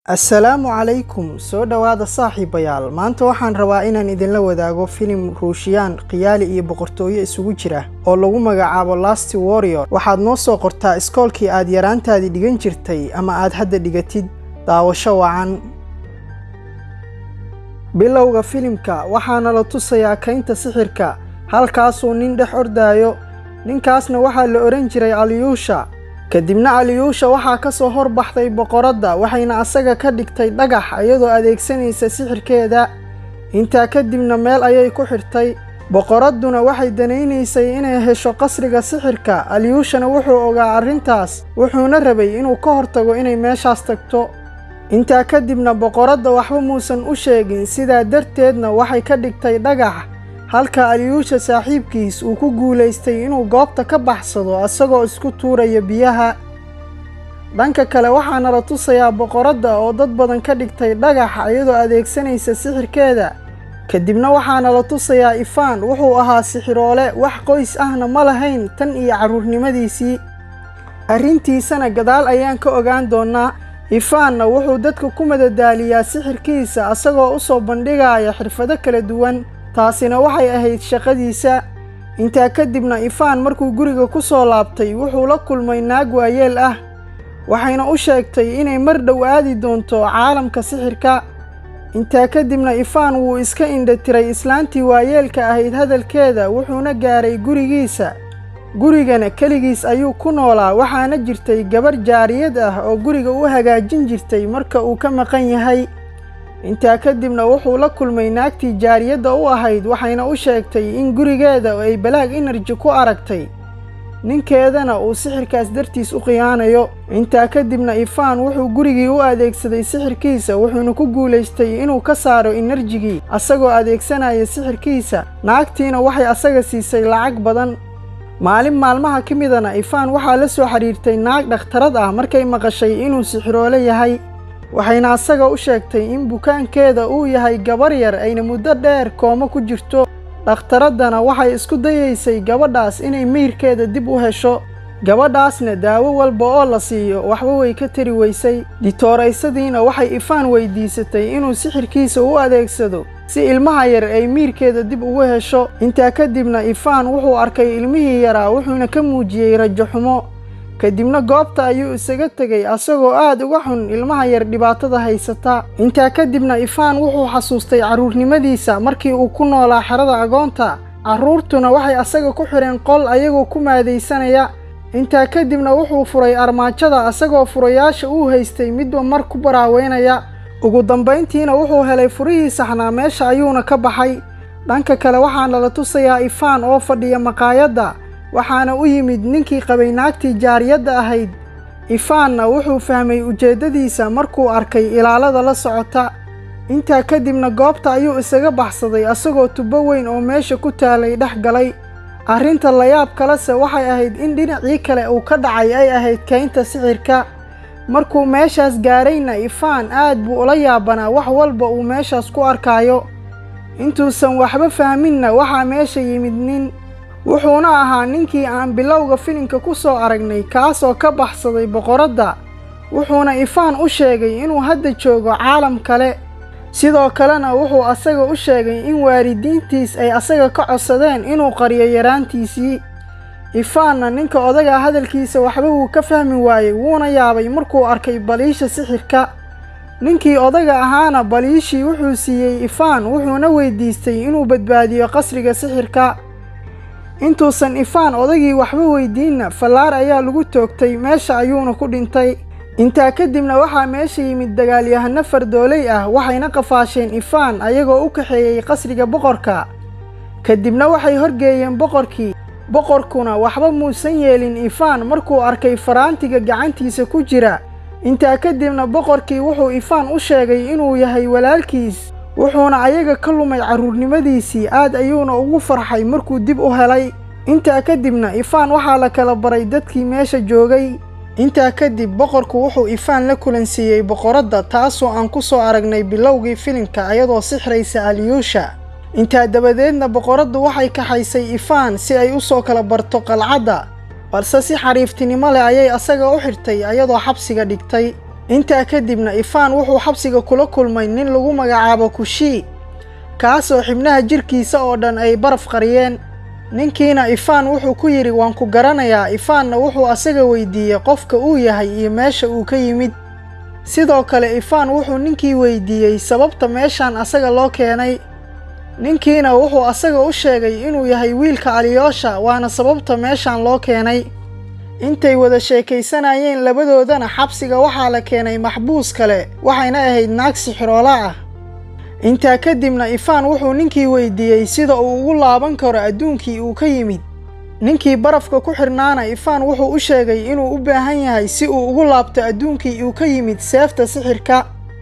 assalaamu calaykum soo dhowaada saaxiibayaal maanta waxaan rabaa inaan idinla wadaago filim ruushiyaan khiyaali iyo boqortooyo isugu jira oo lagu magacaabo last warrior waxaad noo soo qortaa iskoolkii aad yaraantaadii dhigan jirtay ama aad hadda dhigatid daawasho wacan bilowga filimka waxaana la tusayaa kaynta sixirka halkaasuu nin dhex ordaayo ninkaasna waxaa la odhan jiray aliyuusha kadibna aliyuusha waxaa ka soo hor baxday boqoradda waxayna asaga ka dhigtay dhagax iyadoo adeegsanaysa sixirkeeda intaa kadibna meel ayay ku xidhtay boqoradduna waxay danaynaysay inay hesho qasriga sixirka aliyuushana wuxuu ogaa arrintaas wuxuuna rabay inuu ka hortago inay meeshaas tagto intaa kadibna boqoradda waxba muusan u sheegin sidaa darteedna waxay ka dhigtay dhagax halka aliyuusha saaxiibkiis uu ku guulaystay inuu goobta ka baxsado isagoo isku tuuraya biyaha dhanka kale waxaana la tusayaa boqoradda oo dad badan ka dhigtay dhagax iyadoo adeegsanaysa sixirkeeda kadibna waxaana la tusayaa ifaan wuxuu ahaa sixiroole wax qoys ahna ma lahayn tan iyo carruurnimadiisii arrintiisana gadaal ayaan ka ogaan doonnaa ifaanna wuxuu dadka ku madadaaliyaa sixirkiisa isagoo u soo bandhigaya xirfado kala duwan taasina waxay ahayd shaqadiisa intaa kadibna ifaan markuu guriga ku soo laabtay wuxuu la kulmay naag waayeel ah waxayna u sheegtay inay mar dhow aadi doonto caalamka sixirka intaa kadibna ifaan wuu iska indhatiray islaantii waayeelka ahayd hadalkeeda wuxuuna gaaray gurigiisa gurigana keligiis ayuu ku noolaa waxaana jirtay gabar jaariyad ah oo guriga u hagaajin jirtay marka uu ka maqan yahay intaa kadibna wuxuu la kulmay naagtii jaariyadda u ahayd waxayna u sheegtay in gurigeeda ay balaag enerji ku aragtay ninkeedana uu sixirkaas dartiis u khiyaanayo intaa kadibna ifaan wuxuu gurigii u adeegsaday sixirkiisa wuxuuna ku guulaystay inuu ka saaro enerjigii asagoo adeegsanaya sixirkiisa naagtiina waxay asaga siisay lacag badan maalin maalmaha ka midana ifaan waxaa la soo xidhiirtay naag dhakhtarad ah markay maqashay inuu sixiroole yahay waxayna asaga u sheegtay in bukaankeeda uu yahay gabar yar ayna muddo dheer koomo ku jirto dhakhtaraddana waxay isku dayaysay gabadhaas inay miyirkeeda dib u hesho gabadhaasna daawo walba oo la siiyo waxba way ka tari weysay ditooraysadiina waxay ifaan weydiisatay inuu sixirkiisa u adeegsado si ilmaha yar ay miirkeeda dib ugu hesho intaa kadibna ifaan wuxuu arkay ilmihii yaraa wuxuuna ka muujiyey rajo xumo kadibna goobta ayuu isaga tegay asagoo aad uga xun ilmaha yar dhibaatada haysata intaa kadibna ifaan wuxuu xasuustay carruurnimadiisa markii uu ku noolaa xerada agoonta carruurtuna waxay asaga ku xidheen qol ayagoo ku maadaysanaya intaa kadibna wuxuu furay armaajada asagoo furayaasha uu haystay midba mar ku baraaweynaya ugu dambayntiina wuxuu helay furihii saxnaa meesha ayuuna ka baxay dhanka kale waxaana la tusayaa ifaan oo fadhiya maqaayadda waxaana u yimid ninkii qabay naagtii jaariyadda ahayd ifaanna wuxuu fahmay ujeeddadiisa markuu arkay ilaalada la socota intaa kadibna goobta ayuu isaga baxsaday asagoo tubo weyn oo meesha ku taalay dhex galay arrinta layaab kalese waxay ahayd in dhinacii kale uu ka dhacay ay ahayd kaynta sixirka markuu meeshaas gaarayna ifaan aad buu ula yaabanaa wax walba uu meeshaas ku arkaayo intuusan waxba fahminna waxaa meesha yimid nin wuxuuna ahaa ninkii aan bilowga filimka ku soo aragnay kaasoo ka baxsaday boqoradda wuxuuna ifaan u sheegay inuu hadda joogo caalam kale sidoo kalena wuxuu asaga u sheegay in waalidiintiis ay asaga ka codsadeen inuu qariyo yaraantiisii ifaanna ninka odaga hadalkiisa waxba wuu ka fahmi waayey wuuna yaabay markuu arkay baliisha sixirka ninkii odaga ahaana baliishii wuxuu siiyey ifaan wuxuuna weydiistay inuu badbaadiyo qasriga sixirka intuusan ifaan odagii waxba weydiinna fallaar ayaa lagu toogtay meesha ayuuna ku dhintay intaa kadibna waxaa meesha yimid dagaalyahano fardooley ah waxayna qafaasheen ifaan ayagoo u kaxeeyey qasriga boqorka kadibna waxay horgeeyeen boqorkii boqorkuna waxba muusan yeelin ifaan markuu arkay faraantiga gacantiisa ku jira intaa kadibna boqorkii wuxuu ifaan u sheegay inuu yahay walaalkiis wuxuuna ayaga ka lumay carruurnimadiisii aad ayuuna ugu farxay markuu dib u helay intaa kadibna ifaan waxaa la kala baray dadkii meesha joogay intaa kadib boqorku wuxuu ifaan la kulansiiyey boqoradda taasoo aan ku soo aragnay bilowgii filimka ayadoo sixraysa aliyuusha intaa dabadeedna boqoraddu waxay kaxaysay ifaan si ay u soo kala barto qalcadda balse si xariiftinimo leh ayay asaga u xirtay ayadoo xabsiga dhigtay intaa kadibna ifaan wuxuu xabsiga kula kulmay nin lagu magacaabo kushii kaasoo xibnaha jirkiisa oo dhan ay baraf qariyeen ninkiina ifaan wuxuu ku yidhi waan ku garanayaa ifaanna wuxuu asaga weydiiyey qofka uu yahay iyo meesha uu ka yimid sidoo kale ifaan wuxuu ninkii weydiiyey sababta meeshaan asaga loo keenay ninkiina wuxuu asaga u sheegay inuu yahay wiilka aliyoosha waana sababta meeshaan loo keenay intay wada sheekaysanayeen labadoodana xabsiga waxaa la keenay maxbuus kale waxayna ahayd naag sixiroola ah intaa kadibna ifaan wuxuu ninkii weydiiyey sida uu ugu laaban karo adduunkii uu ka yimid ninkii barafka ku xidhnaana ifaan wuxuu u sheegay inuu u baahan yahay si uu ugu laabto adduunkii uu ka yimid seefta sixirka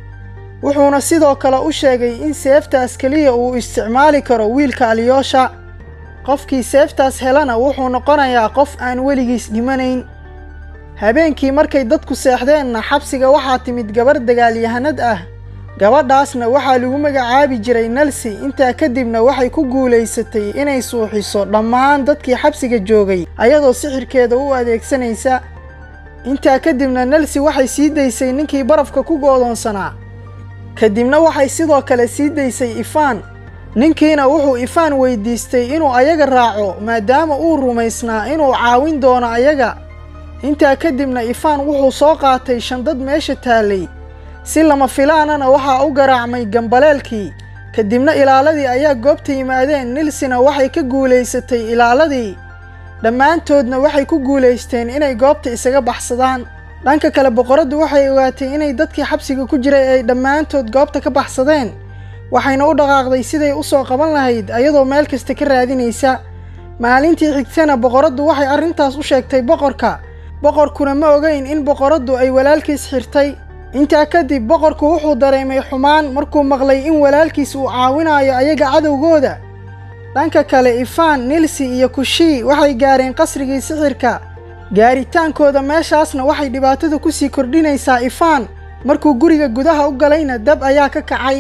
wuxuuna sidoo kale u sheegay in seeftaas keliya uu isticmaali karo wiilka aliyoosha qofkii seeftaas helana wuxuu noqonayaa qof aan weligiis dhimanayn habeenkii markay dadku seexdeenna xabsiga waxaa timid gabarh dagaalyahanad ah gabadhaasna waxaa lagu magacaabi jiray nalsi intaa kadibna waxay ku guulaysatay inay suuxiso dhammaan dadkii xabsiga joogay ayadoo sixirkeeda u adeegsanaysa intaa kadibna nalsi waxay sii daysay ninkii barafka ku goodoonsanaa kadibna waxay sidoo kale sii daysay ifaan ninkiina wuxuu ifaan weydiistay inuu ayaga raaco maadaama uu rumaysnaa inuu caawin doono ayaga intaa kadibna ifaan wuxuu soo qaatay shandad meesha taallay si lama filaanana waxaa u garaacmay gambaleelkii kadibna ilaaladii ayaa goobta yimaadeen nilsina waxay ka guulaysatay ilaaladii dhammaantoodna waxay ku guulaysteen inay goobta isaga baxsadaan dhanka kale boqoraddu waxay ogaatay inay dadkii xabsiga ku jiray ay dhammaantood goobta ka baxsadeen waxayna u dhaqaaqday siday u soo qaban lahayd ayadoo meel kasta ka raadinaysa maalintii xigtana boqoraddu waxay arrintaas u sheegtay boqorka boqorkuna ma ogeyn in boqoraddu ay walaalkiis xirtay intaa kadib boqorku wuxuu dareemay xumaan markuu maqlay in walaalkiis uu caawinayo ayaga cadowgooda dhanka kale ifaan nilsi iyo kushii waxay gaareen qasrigii sixirka gaaritaankooda meeshaasna waxay dhibaatada ku sii kordhinaysaa ifaan markuu guriga gudaha u galayna dab ayaa ka kacay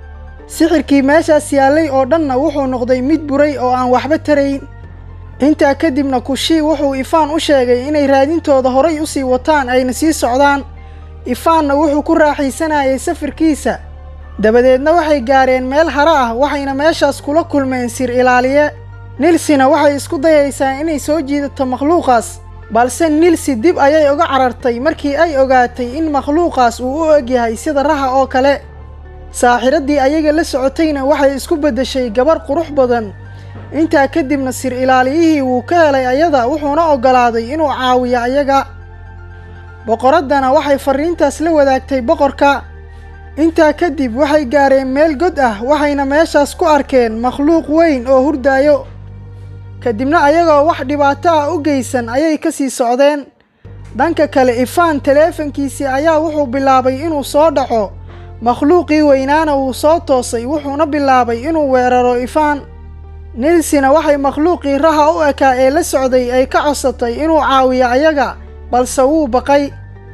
sixirkii meeshaas yaallay oo dhanna wuxuu noqday mid buray oo aan waxba tarayn intaa kadibna kushii wuxuu ifaan u sheegay inay raadintooda horay u sii wataan ayna sii socdaan ifaanna wuxuu ku raaxaysanayay safarkiisa dabadeedna waxay gaareen meel hare ah waxayna meeshaas kula kulmeen sir ilaaliye nilsina waxay isku dayaysaa inay soo jiidato makhluuqaas balse nilsi dib ayay uga carartay markii ay ogaatay in makhluuqaas uu u egyahay sida raha oo kale saaxiraddii ayaga la socotayna waxay isku beddeshay gabarh qurux badan intaa kadibna sir ilaaliyihii wuu ka helay ayada wuxuuna oggolaaday inuu caawiyo ayaga boqoraddana waxay farriintaas la wadaagtay boqorka intaa kadib waxay gaareen meel god ah waxayna meeshaas ku arkeen makhluuq weyn oo hurdaayo kadibna ayagoo wax dhibaato ah u geysan ayay ka sii socdeen dhanka kale ifaan taleefankiisii ayaa wuxuu bilaabay inuu soo dhaco makhluuqii weynaana wuu soo toosay wuxuuna bilaabay inuu weeraro ifaan nilsina waxay makhluuqii raha u ekaa ee la socday ay ka codsatay inuu caawiyo ayaga balse wuu baqay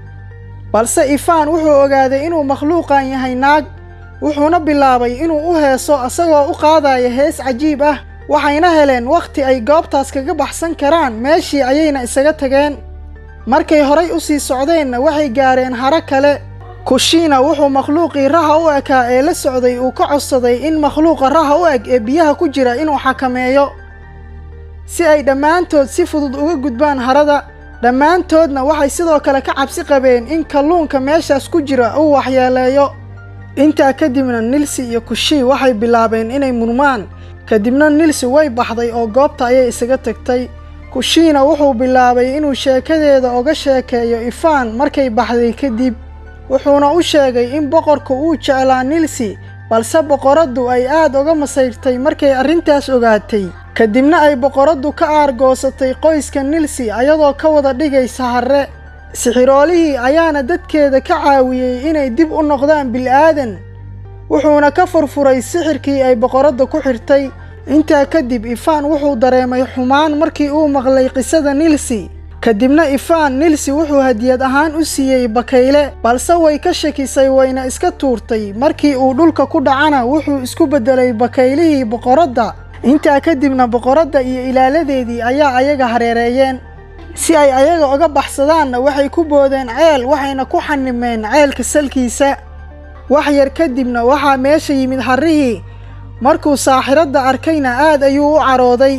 balse ifaan wuxuu ogaaday inuu makhluuqan yahay naag wuxuuna bilaabay inuu u heeso asagoo u qaadaya hees cajiib ah waxayna heleen wakhti ay goobtaas kaga baxsan karaan meeshii ayayna isaga tageen markay horay u sii socdeenna waxay gaareen haro kale kushiina wuxuu makhluuqii raha u ekaa ee la socday uu ka codsaday in makhluuqa raha u eg ee biyaha ku jira inuu xakameeyo si ay dhammaantood si fudud uga gudbaan harada dhammaantoodna waxay sidoo kale ka cabsi qabeen in kalluunka meeshaas ku jira uu waxyeeleeyo intaa kadibna nilsi iyo kushii waxay bilaabeen inay murmaan kadibna nilsi way baxday oo goobta ayay isaga tagtay kushiina wuxuu bilaabay inuu sheekadeeda oga sheekeeyo ifaan markay baxday kadib wuxuuna u sheegay in boqorku uu jeclaa nilsi balse boqoraddu ay aad uga masayrtay markay arrintaas ogaatay kadibna ay boqoraddu ka aargoosatay qoyska nilsi ayadoo ka wada dhigaysa harre sixiroolihii ayaana dadkeeda ka caawiyey inay dib u noqdaan bil'aadan wuxuuna ka furfuray sixirkii ay boqoradda ku xirtay intaa kadib ifaan wuxuu dareemay xumaan markii uu maqlay qisada nilsi kadibna ifaan nilsi wuxuu hadiyad ahaan u siiyey bakayle balse way ka shakisay wayna iska tuurtay markii uu dhulka ku dhacana wuxuu isku beddelay bakaylihii boqoradda intaa kadibna boqoradda iyo ilaaladeedii ayaa ayaga hareereeyeen si ay ayaga uga baxsadaanna waxay ku boodeen ceel waxayna ku xanimeen ceelka salkiisa wax yar kadibna waxaa meesha yimid harrihii markuu saaxiradda arkayna aad ayuu u carooday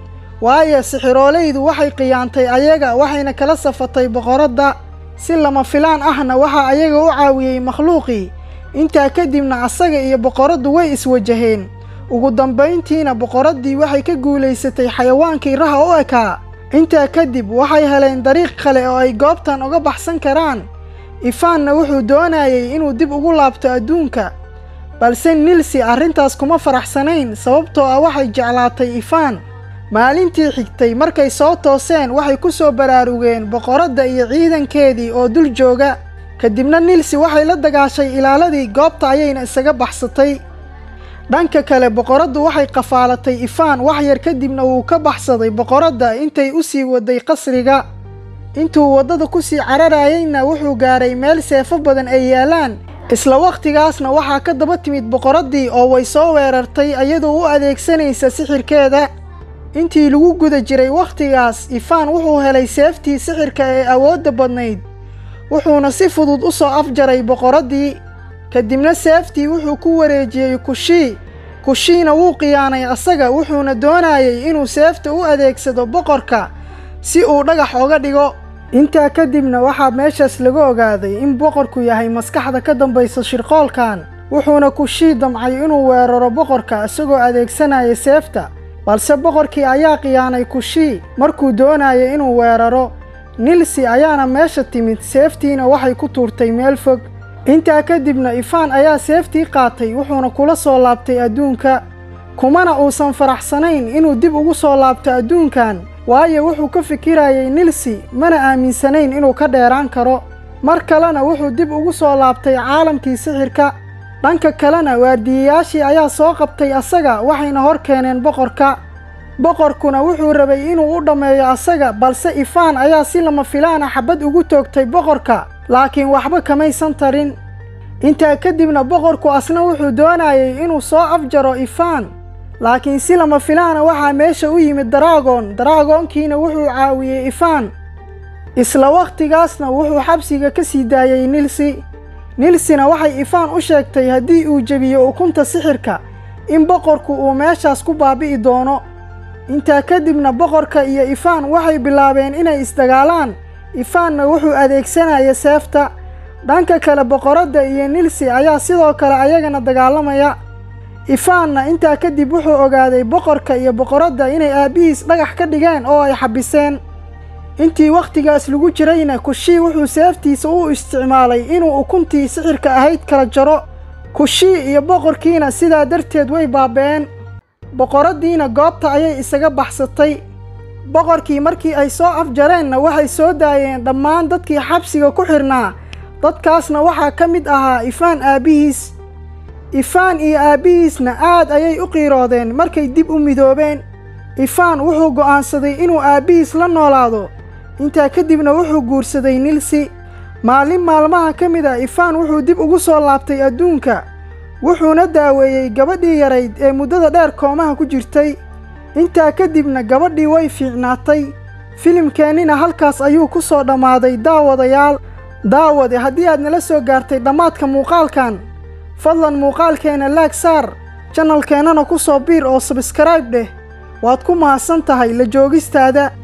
waayo sixiroolaydu waxay qiyaantay ayaga waxayna kala safatay boqoradda si lama filaan ahna waxaa ayaga u caawiyey makhluuqii intaa kadibna asaga iyo boqoraddu way iswajaheen ugu dambayntiina boqoraddii waxay ka guulaysatay xayawaankii raha u ekaa intaa kadib waxay heleen dariiq kale oo ay goobtan uga baxsan karaan ifaanna wuxuu doonayey inuu dib ugu laabto adduunka balse nilsi arrintaas kuma faraxsanayn sababtoo ah waxay jeclaatay ifaan maalintii xigtay markay soo tooseen waxay ku soo baraarugeen boqoradda iyo ciidankeedii oo dul jooga kadibna nilsi waxay la dagaashay ilaaladii goobta ayayna isaga baxsatay dhanka kale boqoraddu waxay qafaalatay ifaan wax yar kadibna wuu ka baxsaday boqoradda intay u sii waday qasriga intuu waddada ku sii cararayeyna wuxuu gaaray meel seefo badan ay yaalaan isla wakhtigaasna waxaa ka daba timid boqoraddii oo way soo weerartay iyadoo u adeegsanaysa sixirkeeda intii lagu guda jiray wakhtigaas ifaan wuxuu helay seeftii sixirka ee awoodda badnayd wuxuuna si fudud u soo afjaray boqoraddii kadibna seeftii wuxuu ku wareejiyey kushii kushiina wuu khiyaanay asaga wuxuuna doonayey inuu seefta u adeegsado boqorka si uu dhagax oga dhigo intaa kadibna waxaa meeshaas laga ogaaday in boqorku yahay maskaxda ka dambaysa shirqoolkan wuxuuna kushii damcay inuu weeraro boqorka isagoo adeegsanaya seefta balse boqorkii ayaa khiyaanay kushii markuu doonayay inuu weeraro nilsi ayaana meesha timid seeftiina waxay ku tuurtay meel fog intaa kadibna ifaan ayaa seeftii qaatay wuxuuna kula soo laabtay adduunka kumana uusan faraxsanayn inuu dib ugu soo laabto adduunkan waayo wuxuu ka fikirayay nilsi mana aaminsanayn inuu ka dheeraan karo mar kalena wuxuu dib ugu soo laabtay caalamkii sixirka dhanka kalena waardiyayaashii ayaa soo qabtay asaga waxayna hor keeneen boqorka boqorkuna wuxuu rabay inuu u dhammeeyo asaga balse ifaan ayaa si lama filaana xabad ugu toogtay boqorka laakiin waxba kamaysan tarin intaa kadibna boqorku asna wuxuu doonayey inuu soo afjaro ifaan laakiin si lama filaana waxaa meesha u yimid daraagoon daraagoonkiina wuxuu caawiyey ifaan isla wakhtigaasna wuxuu xabsiga ka sii daayey nilsi nilsina waxay ifaan u sheegtay haddii uu jebiyo ukunta sixirka in boqorku uu meeshaas ku baabi'i doono intaa kadibna boqorka iyo ifaan waxay bilaabeen inay isdagaalaan ifaanna wuxuu adeegsanaya seefta dhanka kale boqoradda iyo nilsi ayaa sidoo kale ayagana dagaalamaya ifaanna intaa kadib wuxuu ogaaday boqorka iyo boqoradda inay aabbihiis dhagax ka dhigeen oo ay xabiseen intii wakhtigaas lagu jirayna kushii wuxuu seeftiisa u isticmaalay inuu ukuntii sixirka ahayd kala jaro kushii iyo boqorkiina sidaa darteed way baaba'een boqoraddiina goobta ayay isaga baxsatay boqorkii markii ay soo afjareenna waxay soo daayeen dhammaan dadkii xabsiga ku xidhnaa dadkaasna waxaa ka mid ahaa ifaan aabbihiis ifaan iyo aabbihiisna aad ayay u qiiroodeen markay dib u midoobeen ifaan wuxuu go'aansaday inuu aabbihiis la noolaado intaa kadibna wuxuu guursaday nilsi maalin maalmaha ka mid a ifaan wuxuu dib ugu soo laabtay adduunka wuxuuna daaweeyey gabadhii yarayd ee muddada dheer koomaha ku jirtay intaa kadibna gabadhii way fiicnaatay filimkeennina halkaas ayuu ku soo dhammaaday daawadayaal daawade haddii aad nala soo gaartay dhammaadka muuqaalkan fadlan muuqaalkeenna laag saar janalkeennana ku soo biir oo sabskrayb dheh waad ku mahadsan tahay la joogistaada